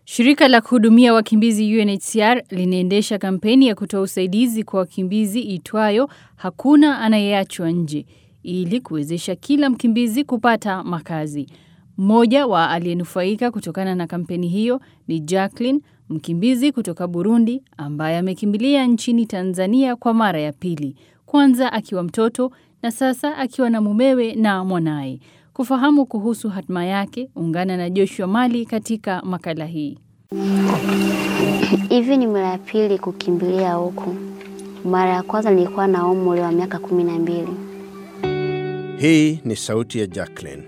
Shirika la kuhudumia wakimbizi UNHCR linaendesha kampeni ya kutoa usaidizi kwa wakimbizi itwayo Hakuna Anayeachwa Nje ili kuwezesha kila mkimbizi kupata makazi. Mmoja wa aliyenufaika kutokana na kampeni hiyo ni Jacqueline, mkimbizi kutoka Burundi ambaye amekimbilia nchini Tanzania kwa mara ya pili, kwanza akiwa mtoto na sasa akiwa na mumewe na mwanaye. Kufahamu kuhusu hatma yake, ungana na Joshua Mali katika makala hii. Hivi ni mara ya pili kukimbilia huku. Mara ya kwanza nilikuwa na umri wa miaka kumi na mbili. Hii ni sauti ya Jacqueline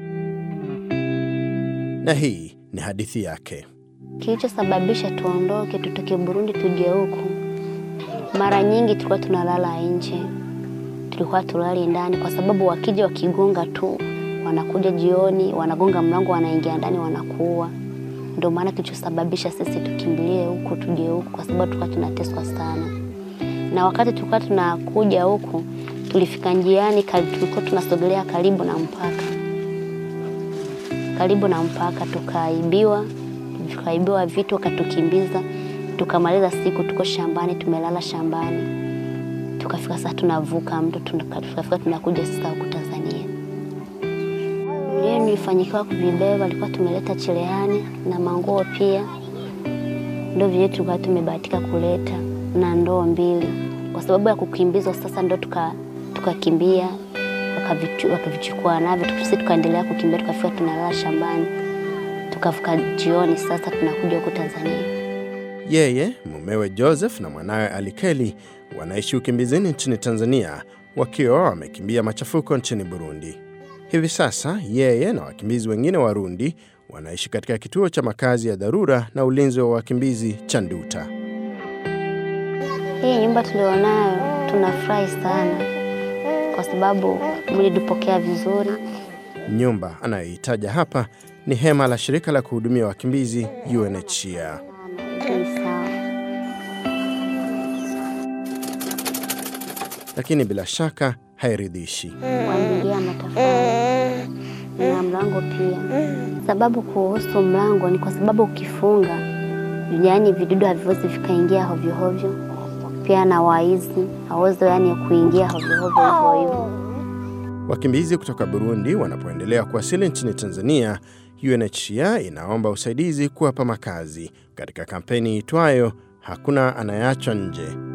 na hii ni hadithi yake. Kilichosababisha tuondoke tutoke Burundi tuje huku, mara nyingi tulikuwa tunalala nje, tulikuwa tulali ndani, kwa sababu wakija wakigonga tu, wanakuja jioni, wanagonga mlango, wanaingia ndani, wanakuua. Ndio maana kilichosababisha sisi tukimbilie huku tuje huku, kwa sababu tulikuwa tunateswa sana. Na wakati tulikuwa tunakuja huku, tulifika njiani, tulikuwa tunasogelea karibu na mpaka, karibu na mpaka, tukaibiwa, tukaibiwa vitu, wakatukimbiza, tukamaliza siku tuko shambani, tumelala shambani, tukafika sasa tunavuka mto, tukafika tunakuja sasa huku Tanzania. Leo nilifanyikiwa kuvibeba, alikuwa tumeleta cherehani na manguo pia, ndio vile tulikuwa tumebahatika kuleta na ndoo mbili, kwa sababu ya kukimbizwa. Sasa ndo tukakimbia, tuka wakavichukua navyo, sisi tukaendelea kukimbia, tukafika tunalala shambani, tukafika jioni, sasa tunakuja huku Tanzania. Yeye, mumewe Joseph na mwanawe Alikeli wanaishi ukimbizini nchini Tanzania wakiwa wamekimbia machafuko nchini Burundi. Hivi sasa yeye na wakimbizi wengine Warundi wanaishi katika kituo cha makazi ya dharura na ulinzi wa wakimbizi cha Nduta. Hii nyumba tulionayo tunafurahi sana kwa sababu mlitupokea vizuri. Nyumba anayohitaja hapa ni hema la shirika la kuhudumia wakimbizi UNHCR. Lakini bila shaka hairidhishi. Kuangalia matofali na mlango pia. Sababu kuhusu mlango ni kwa sababu ukifunga, yaani vidudu haviwezi vikaingia hovyo hovyo, pia na waizi hawezi yani kuingia hovyo hovyo hivyo hivyo. Wakimbizi kutoka Burundi wanapoendelea kuwasili nchini Tanzania, UNHCR inaomba usaidizi kuwapa makazi katika kampeni itwayo Hakuna Anayeachwa Nje.